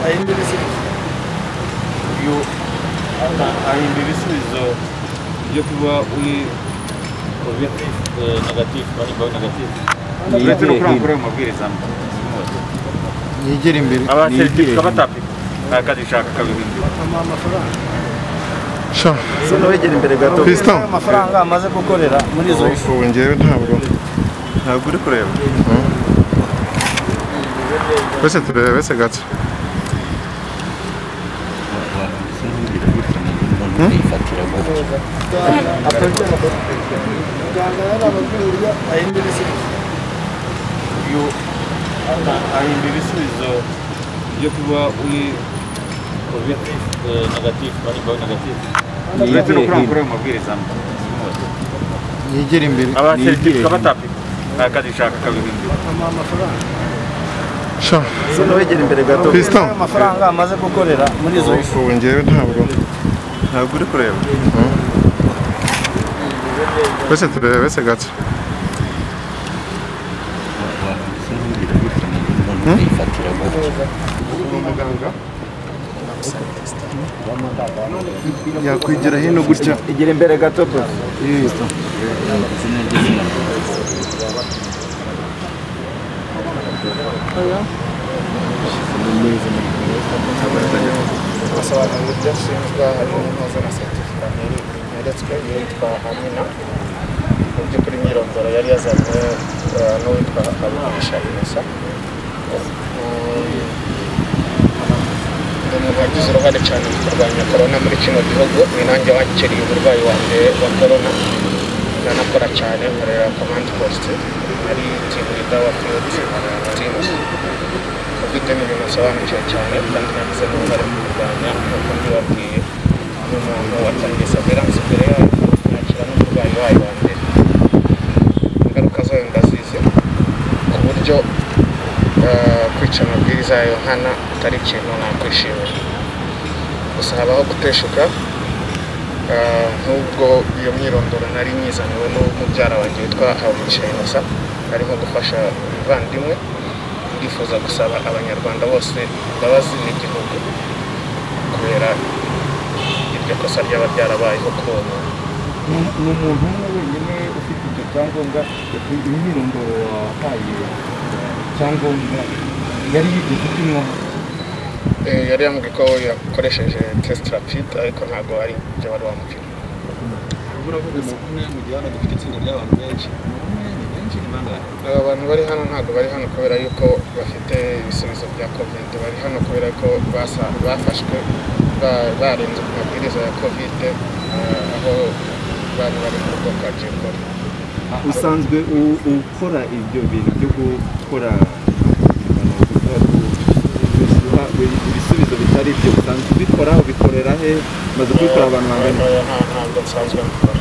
Ayın birisi. You, ayın birisi zo, je kuva uji uvjetnih negativ, oni bo negativ. Vjetru kram kuramo, viri sam. Niye gelin biri? Ava se ti kava tapi. Na kad i shaka kavi hindi. sha Sinowe gelin biri gato. Fiston. Amafaranga amaze gukorera muri izo ifu. ubu ngewe ntabwo Ntabwo uri kureba. twese tureba bese gato Ayın birisi. You, ayın birisi zo, je kuva uji uvjetnih negativ, oni bo negativ. Vjetru kram kuramo, viri sam. Niye gelin biri? Ava se ti kava tapi. Na kad i shaka kavi hindi. sha Sinowe gelin biri gato. Fiston. Amafaranga amaze gukorera muri izo ifu. ubu ngewe ntabwo Ntabwo uri kureba. twese tureba bese gato umuganga yakwigira hino gutya Igira imbere gato bro. asobanura uburyo ashinjwa harimo n'impuzo na seritifika yeretswe yitwa hamina mu by'ukuri imyirondoro yari yazanywe eh, n'uwitwa habigisha innocent ni umuntu wagize uruhare cyane mu kurwanya korona muri kino gihugu ni nanjye wakiriye umurwayi wanjye wa korona nanakora cyane nkorera komandi posite ari timu idawa fiyoti timu ufite n'ibintu asobanukiwe cyane kandi nagize n'uruhare mu kurwanya nk'uko mbibabwiye n'umuntu watangiye saveranse imbere yayo yakira n'umurwayi wayo wa mbere ingaruka zayo ndazizi ku buryo eh, kwica amabwiriza yayo nkana atari ikintu nakwishimira gusa habaho guteshuka eh, nk'ubwo iyo myirondoro nari nyizaniwe n'umubyara wanjye witwa Habumugisha Innocent arimo gufasha umuvandimwe ndifuza gusaba abanyarwanda bose imbabazi n'igihugu kubera iryo kosa ryaba ryarabayeho kubona n'umuntu umwe wenyine ufite icyo cyangombwa imyirondoro wahaye cyangombwa yari yigeze upimwa yari yambwiye ko yakoresheje tesite rapide ariko ntabwo ari ibyo wari wamubwira uravuga se umwe mu gihe hano dufite itsinda ry'abantu benshi umwe ni benshi ni bangahe aba bantu bari hano ntabwo bari hano kubera yuko bafite ibisubizo bya kovide bari hano kubera ko basa- bafashwe ba- barenze ku mabwiriza ya kovide eh, aho bari bari mu rugo kwa jekori usanzwe u- ukora ibyo bintu byo gukora imibonano mpuzabitsina, ibi- ibisubizo bitari ibyo usanzwe ubikora ubikorera he umaze kubikora abantu bangana iki? Oya, nta- ntabwo nsanzwe mbikora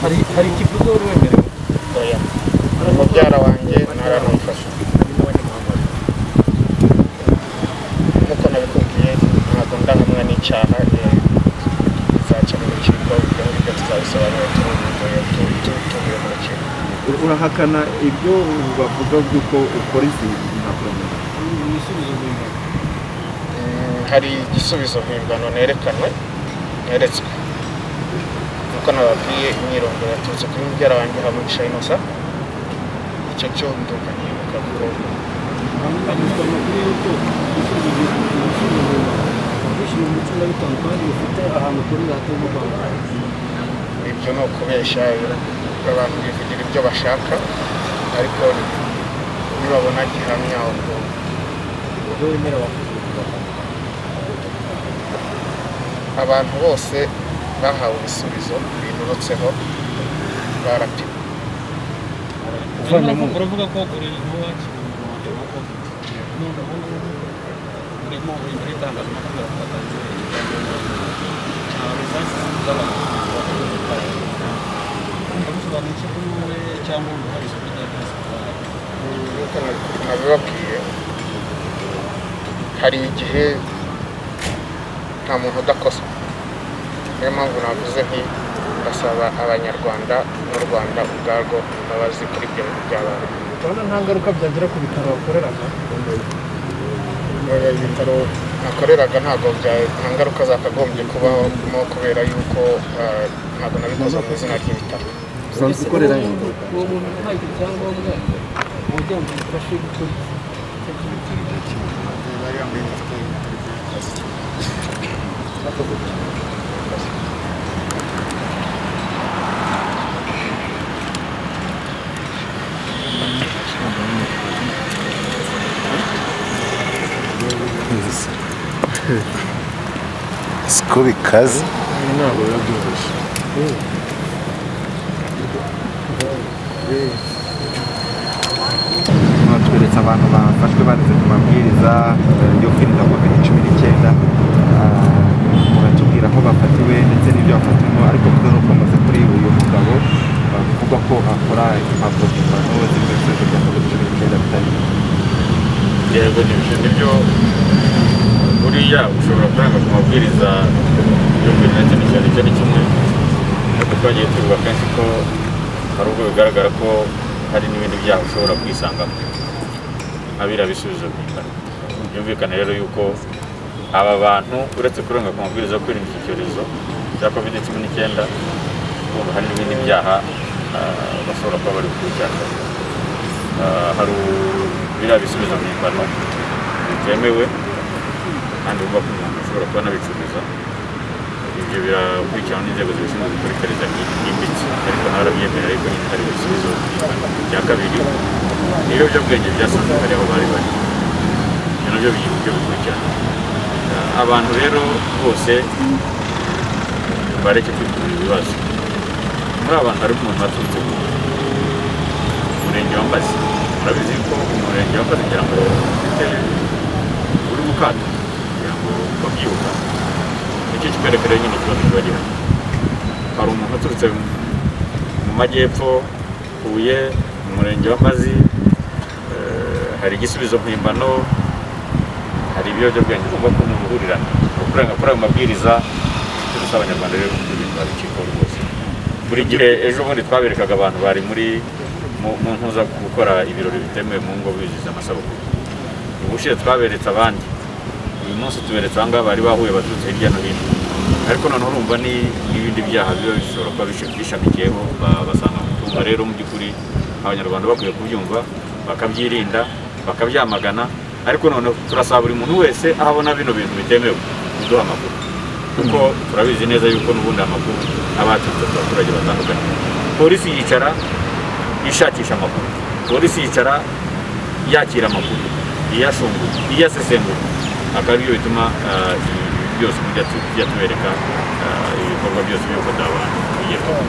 hari hari ikiguzi wari wemerewe oya mubyara wanjye ntaranamufasha nk'uko nabikubwiye ntabwo ndahamwa n'icyaha eh, nzacyo mu rukiko ibyo ngibyo tuzabisobanura tubivuye tubivuye mu rukiko U- urahakana ibyo bavuga by'uko ukora izi mpapuro Mm, hari igisubizo mpimbano nerekanwe neretswe nk'uko nababwiye imyirondoro yaturutse kuri mubyara wanjye hamugisha inosa icyo cyo nduka nibuka ko anyuzwa amakuru y'uko gusubiza kwishyura umucungabitungo kandi ufite ahantu ukorera hatari mu Rwanda ibyo ni ukubeshya abantu bivugira ibyo bashaka ariko nibabona gihamya ubwo ubwo wemera wakwishyura abantu bose bahawe ibisubizo binurutseho barapimwe uvanamo uravuga ko uri uwakira umurongo wa covid none ubu ngubu urimo uri muri itangazamakuru yatanze results z'abantu basobanuye iki kuri wowe cyangwa uruhare kuri diagnosis zawe? nk'uko nabibabwiye hari igihe nta muntu udakozwe niyo mpamvu navuze nti ndasaba abanyarwanda n'u rwanda ubwarwo imbabazi kuri ibyo bintu byabaye urabona nta ngaruka byagira ku bitaro bakoreraga Oya, ibitaro nakoreraga ntabwo bya- nta ngaruka zakagombye kubamo kubera yuko ah, ntabwo nabikoze mu izina ry'ibitaro usanzwe ukorera he? uwo muntu nta cyangombwa kugira ngo umufashe gukora Skubi kazi. Ntabwo biba byoroshye. batweretse abantu bafashwe barenze ku mabwiriza eh, yo kwirinda covid cumi n'icyenda batubwira aho bafatiwe ndetse n'ibyo bafatiwemo ariko bitewe n'uko bamaze kuri uyu mugabo bivugwa ko akora impapuro mpimbano z'ibyo bisubizo bya covid cumi n'icyenda bitari yego nibyo nibyo buriya ushobora kuranga ku mabwiriza yo kuri nacyo ni cyane cyane kimwe ariko twagiye tubivuga kenshi ko hari ubwo bigaragara ko hari n'ibindi byaha ushobora kwisangamo abira bisubizo bingana byumvikana rero yuko aba bantu uretse kurenga ku mabwiriza yo kwirinda iki cyorezo cya covid cumi n'icyenda urumva hari n'ibindi byaha ah, bashobora kuba bari gukurikirana Ah, hari biriya bisubizo mpimbano bitemewe kandi uvuga ko umuntu ashobora kuba anabicuruza ibyo birakurikiranwa n'inzego zibishinzwe gukora iperereza ryimbitse ariko nawe arabyemerera ariko nyine hari ibisubizo mpimbano bya kabiri ni ibiyobyabwenge byasanzwe hari aho bari bari ibyo nabyo biri byo bikurikirana Ah, abantu rero bose bareke kwikurira ibibazo muri abantu harimo umuntu waturutse ku umurenge wa Mbazi urabizi ko umurenge wa Mbazi kugira ngo ufite uri mukato kugira ngo babyibuka nicyo kikwerekana nyine ikibazo kiba gihari hari umuntu uturutse mu- mu majyepfo Huye mu murenge wa Mbazi eh, hari igisubizo mpimbano hari ibiyobyabwenge ugomba ko ni uruhurirane kurenga kuri ayo mabwiriza turusaba abanyarwanda rero kubirinda urukiko rwose buri gihe ejo bundi twaberekaga abantu bari muri mu- mu ntuza gukora ibirori bitemewe mu ngo bizihiza amasabukuru ubushize twaberetse abandi uyu munsi tuberetse ahangaha bari bahuye baturutse hirya no hino ariko noneho urumva ni n'ibindi byaha biba bishobora kuba bishi- bishamikiyeho ba- basanga mu kumva rero mu by'ukuri abanyarwanda bakwiye kubyumva bakabyirinda bakabyamagana ariko noneho turasaba buri muntu wese aho abona bino bintu bitemewe kuduha amakuru kuko turabizi neza yuko n'ubundi amakuru aba yaturutse ku baturage batandukanye polisi yicara ishakisha amakuru polisi yicara yakira amakuru iyashungura iyasesengura akaba aribyo bituma ah, ibi byose tujya tu- tujya tubereka ah, ibikorwa byose by'uko abantu bigerwaho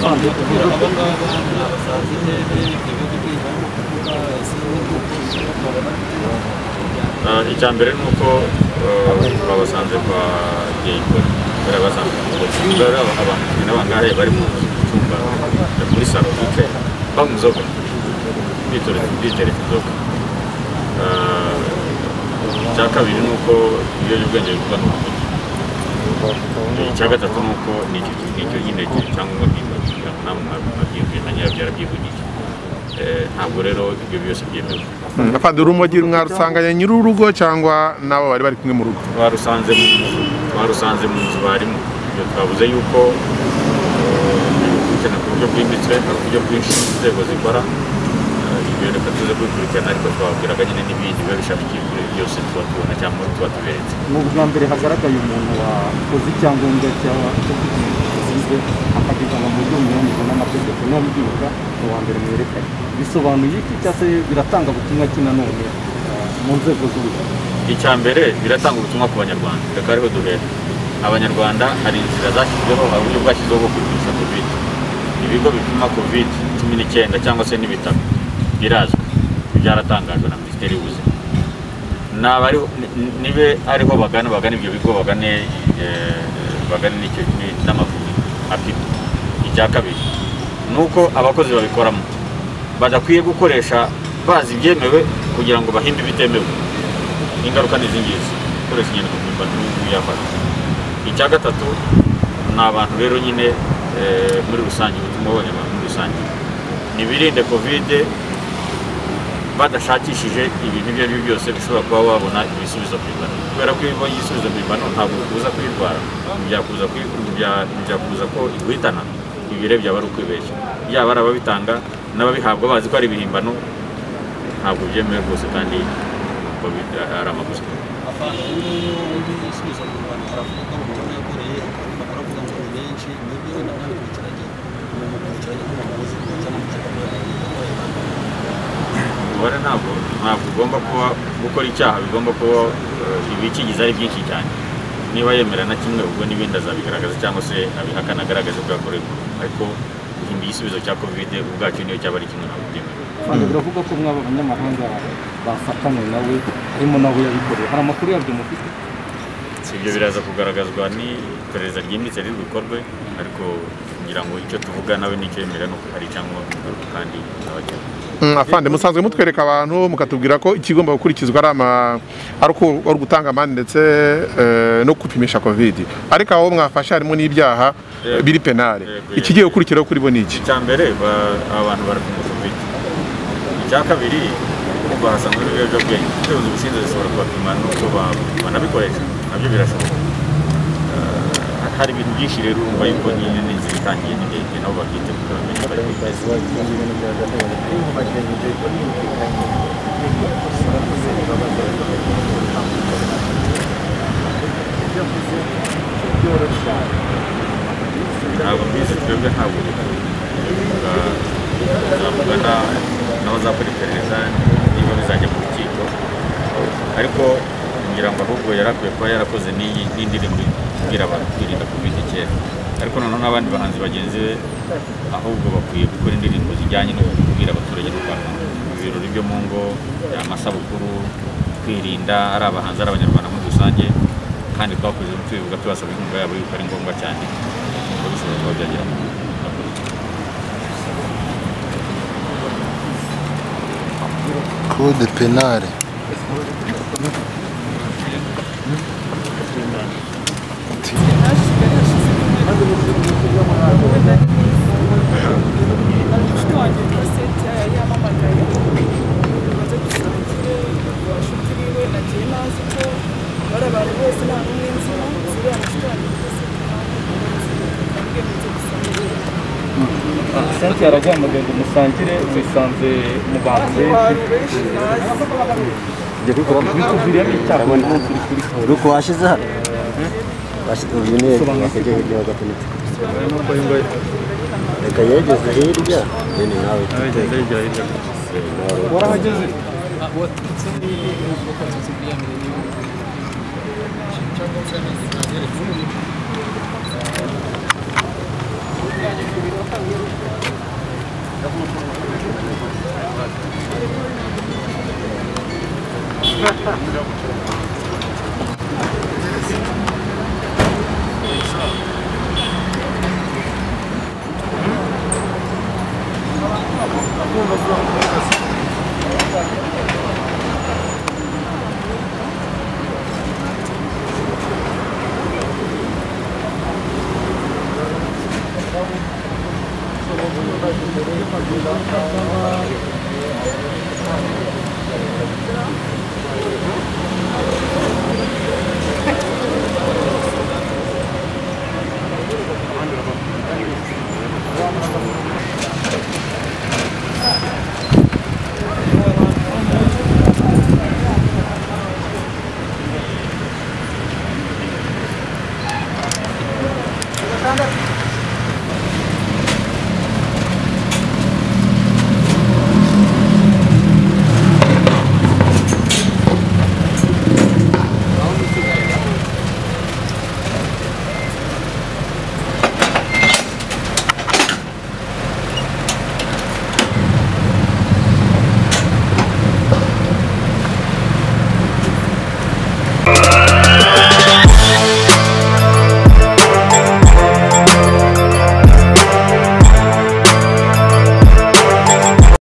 abandi bakubwira aba ngaba ni abasazi intebe ibyo bihugu by'ibihugu kuvuga ese n'igihugu babona Ah, icya mbere ni uko eh, babasanze kwa geyikora bari basanze bari abantu cumi na bangahe bari mu cyumba eh, muri salo bicaye banywa inzoga bitoreza bitereka inzoga Ah, icya kabiri ni uko ibiyobyabwenge bivuga ni ukuri icya gatatu ni uko ni icyo ngicyo nyine cyangwa nk'ikigo namwe mwabyivuye na nyirabyo yarabyivugije Eh, ntabwo rero ibyo byose byemewe Afande urumogi mwarusanganye nyir'urugo cyangwa n'abo bari bari kumwe mu rugo. twarusanze mu nzu twarusanze mu nzu barimo ibyo twavuze yuko eh, ari gukurikirana ku buryo bwimbitse hari uburyo bwinshi inzego zikora eh, ibyo ibyo reka tuze kubikurikirana ariko twababwiraga nyine n'ibindi biba bishamikiye kuri ibi byose tuba tubona cyangwa tuba tuberetse ni ubwa mbere hagaragaye umuntu wakoze icyangombwa cyaba cyo kugize akagizana mu buryo bunyuranyije n'amategeko n'abyibuka ni uwa mbere mwerekanye bisobanuye iki cyangwa se biratanga butumwa ki nanone ah, mu nzego z'ubuzima icya mbere biratanga ubutumwa ku banyarwanda reka ariho duhera abanyarwanda hari inzira zashyizweho hari uburyo bwashyizweho bwo kwipimisha covid ibigo bipima covid cumi n'icyenda cyangwa se n'ibitaro birazwi byaratangajwe na minisiteri y'ubuzima naba ari- ni- ni- nibe ariho bagana bagana ibyo bigo bagane eh, bagane n'icyo ni- n'amavuriro apima icya kabiri ni uko abakozi babikoramo badakwiye gukoresha bazi ibyemewe kugira ngo bahimbe ibitemewe ingaruka ni izi ngizi gukoresha inyandiko mpimbano n'ubuyafata icya gatatu ni abantu rero nyine eh, muri rusange ubutumwa bw'abanyarwanda muri rusange ntibirinde kovide badashakishije ibintu ibyo ari byo byose bishobora kuba wabona ibisubizo mpimbano kubera ko iyo ubonye igisubizo mpimbano ntabwo bikubuza kuyirwara ntibyakubuza kuyi- ntibya- ntibyakubuza ko iguhitana ibi rero byaba ari ukwibeshya yaba ari ababitanga n'ababihabwa bazi ko ari ibihimbano ntabwo byemewe rwose kandi ngo bi- ari amaguzi abantu rero undi yisubiza mu rwanda aravuga ko umuntu yakoreye baravuga ngo ni benshi nibyo wenda nawe bicaranye ni umuntu wicaranye n'umuyobozi kugira ngo amushaka kuba yakorera umubare ntabwo ntabwo ugomba kuba gukora icyaha bigomba kuba eh, ibikigize ari byinshi cyane niba yemera na kimwe ubwo n'ibindi azabigaragaza cyangwa se abihakana agaragaze ko yakorerwa ariko guhimba igisubizo cya kovide ubwacyo niyo cyaba ari kimwe ntabwo byemewe kandi biravuga ko mwaba abanyamahanga bafatanye nawe harimo nawe yabikoreye hari amakuru yabyo mufite si ibyo biraza kugaragazwa n'iperereza ryimbitse riri bukorwe ariko ngira ngo icyo tuvuga nawe n'icyo yemera ni uko hari cyangwa ingaruka kandi abagera Mm, afande musanzwe mutwereka abantu mukatubwira ko ikigomba gukurikizwa ari ama- ari uko- ari ugutanga amande ndetse eh, no gupimisha covid ariko aho mwafashe harimo n'ibyaha eh, biri penale Yego, yego. ikigiye gukurikiraho kuri bo ni iki icya mbere ba- abantu barapima covid icya kabiri kumva hasanzwe n'ibiyobyabwenge inzego zibishinzwe zishobora kubapima n'uko ba- banabikoresha nabyo birashoboka Eh, hari ibintu byinshi rero urumva yuko nyine n'inzira itangiye n'indege nabo babyiteguye bamenye bari kwiga ntabwo mbizi twebwe ntabwo bivuga tuzavugana n'abazakora iperereza niba bizajya mu rukiko ariko ngira ngo ahubwo yari akwiye kuba yarakoze n'iyi n'indirimbo ibwira abantu kwirinda kubita kera ariko noneho n'abandi bahanzi bagenzi be ahubwo bakwiye gukora indirimbo zijyanye no kubwira abaturage no kwamamaza mu birori byo mu ngo amasabukuru kwirinda ari abahanzi ari abanyarwanda muri rusange kandi twakoze tubivuga tubasaba inkunga yabo yuko ari ngombwa cyane ngo bishobora kuba byagera mu makuru code penale inshuti wanjye rwose yamamagaye maze gusura inshuti biwe nagiye nazi ko bari abantu bose nta n'umwe nzi ziriya inshuti wanjye rwose ntabwo nzi gusanga senti yaraguhamagaye ngo musangire mwisanze mu bantu benshi abantu benshi nazi njya kubikora mu bituviramo icyaha ubu turi kuri siporo uko washyize hano uyu ni yakajyaho ibyo bagatumita reka yegeze hirya nini nawe warahageze